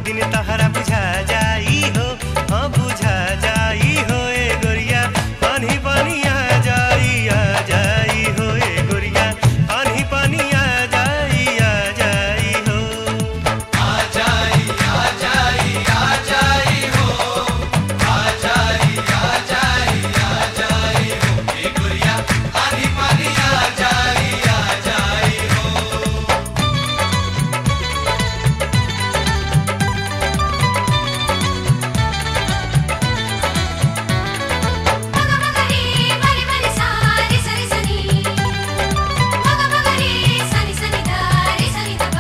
दिन तहरा बुझा जाई हो हाँ बुझा जाई हो ए गोरिया पानी पानी आ जाई आ जाई हो ए गोरिया पानी पानी आ जाई आ जाई हो మగ మగరి మరి మరి సారి సరి సని మగ మగరి సని సని దారి సని దబా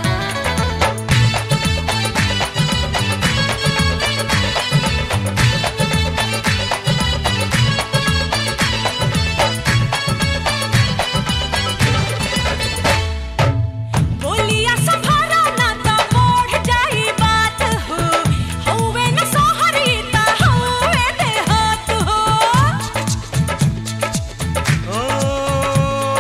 बोलिया संभारा ना तो मोड़ जाई बात हो हौवे न सोहरी ता हौवे देहात हो ओ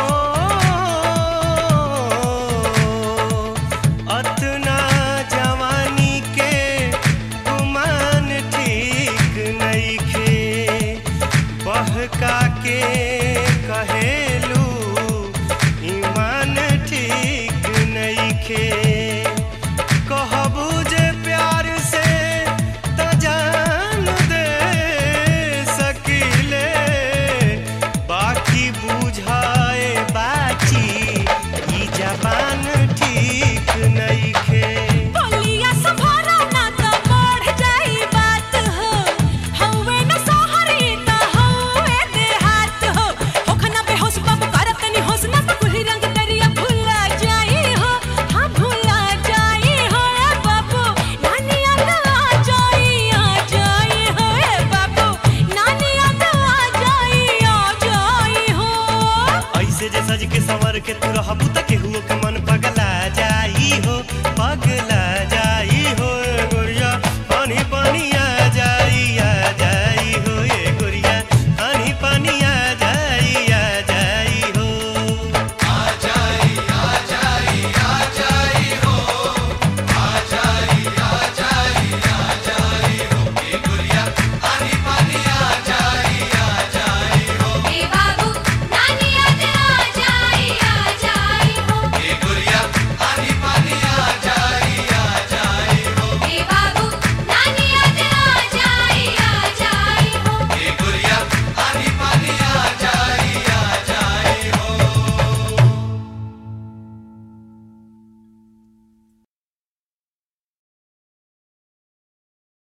अतना जवानी के गुमान ठीक नइखे बहका के कहेलू ईमान ठीक नइखे कहबू जे प्यार से त जान दे सकीले बाकी बुझाए बाची ई जबान ठीक नइखे बोलिया संभारा ना तो मोड़ जाई बात हो हौवे न सोहरी ता हौवे देहात हो होखना बेहोश बाबू करत नि होश ना तो कुली रंग दरिया भुला जाई हो हाँ भुला जाई हो ए बाबू नानी याद आ जाई आ जाई हो ए बाबू नानी याद आ जाई आ जाई हो ऐसे जे सज के संवर के तू रहबू त केहू